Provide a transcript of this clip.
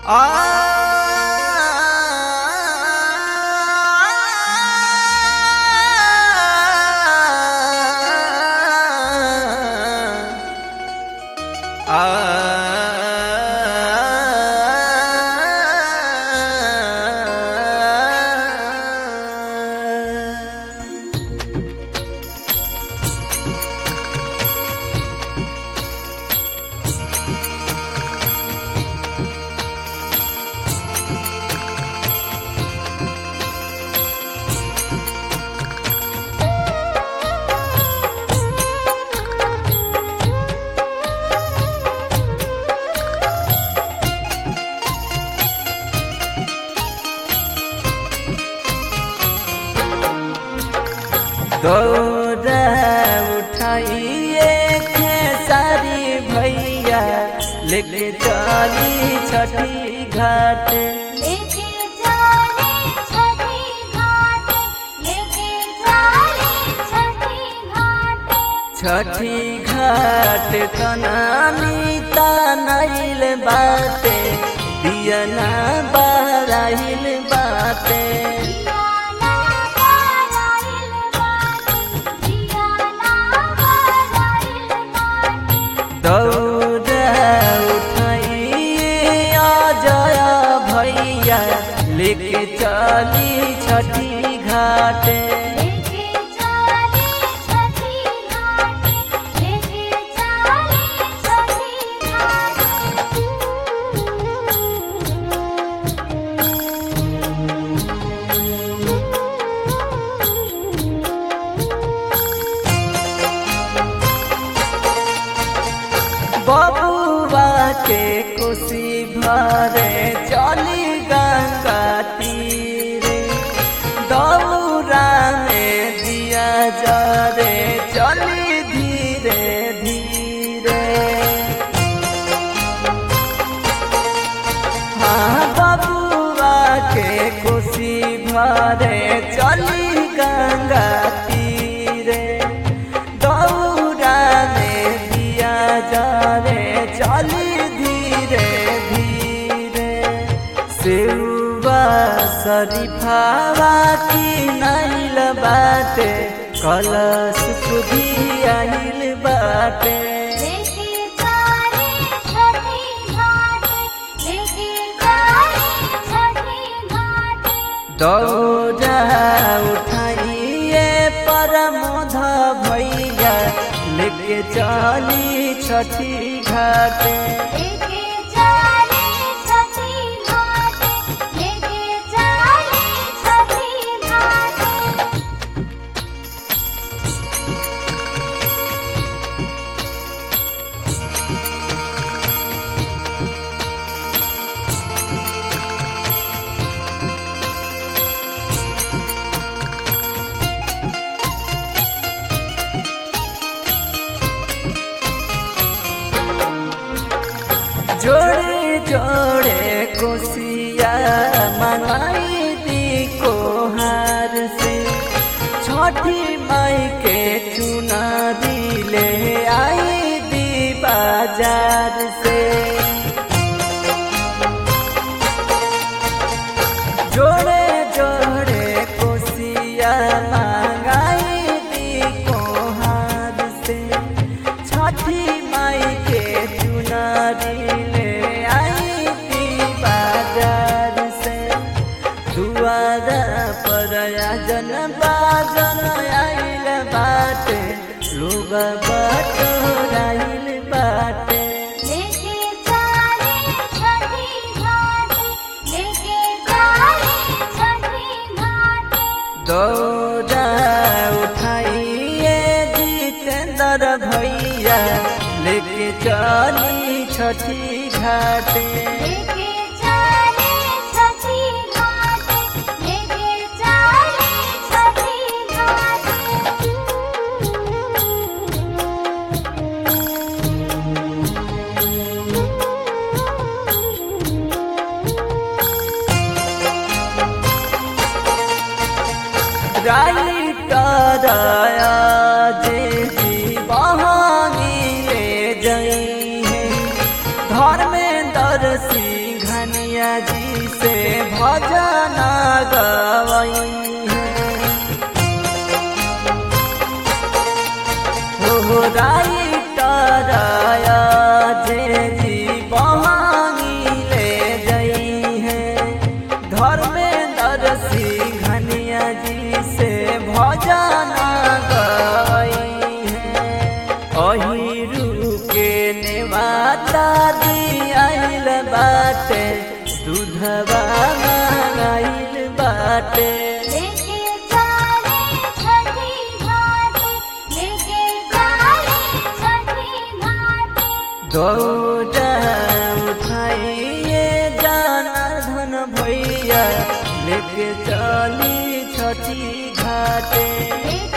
दौड़ा उठाइए खेसारी भैया लेके चली छठी घाट लेके चले छठी घाट लेके चले छठी घाट छठी घाट कनामी तनैल बाटे दियना बराइल बाटे जियाला बराइल बाटे जियाला बराइल बाटे दौड़ा उठाइए जय भैया लेके चली छठी घाट लेके चले छठी घाट लेके चले छठी घाट बबुआ के खुशी भरे चली गंगा तीरे दौरा में दिया जरे चली धीरे धीरे हाँ बबुआ के खुशी भरे चली गंगा तीरे दौरा में दिया जरे चली धीरे धीरे सेवा शरीफावा की नैल बाटे कलश खुदी आइल बाटे लेके चले छठी घाट लेके चले छठी घाट दौड़ा उठाइए परमोध भैया लेके चली छठी घाट लेके चले छठी घाट लेके चले छठी घाट जोड़े जोड़े कोसिया मनाई दी कोहार से छठी माई के चुना दिले आई दी बाजार से जोड़े जोड़े कोसिया मंगाई दी कोहार से छठी माई के चुनारी ले आई दी बाजार से दुआरा पर जन बाजन आइल बाटे लोग बटोराइल बाटे लेके चले छठी घाट लेके चले छठी घाट दौड़ा उठाइए जितेंद्र भैया लेके चली छठी घाट लेके चले छठी घाट लेके चले छठी घाट राइटर जे बहानी ले जई है धर्मेंद्र सिंह धनिया जी से भजन गवई है हो राइटराया जे जी बहानी ले गई है धर्मेंद्र सिंह घनिया जी से भजन गई है अहिरू के नेवाता दियाइल बाटे दूधवा मंगाइल बाटे लेके चाले छठी घाटे लेके चाले छठी घाटे दौड़ा उठाइए जाना धन भैया लेके चली छठी घाटे लेके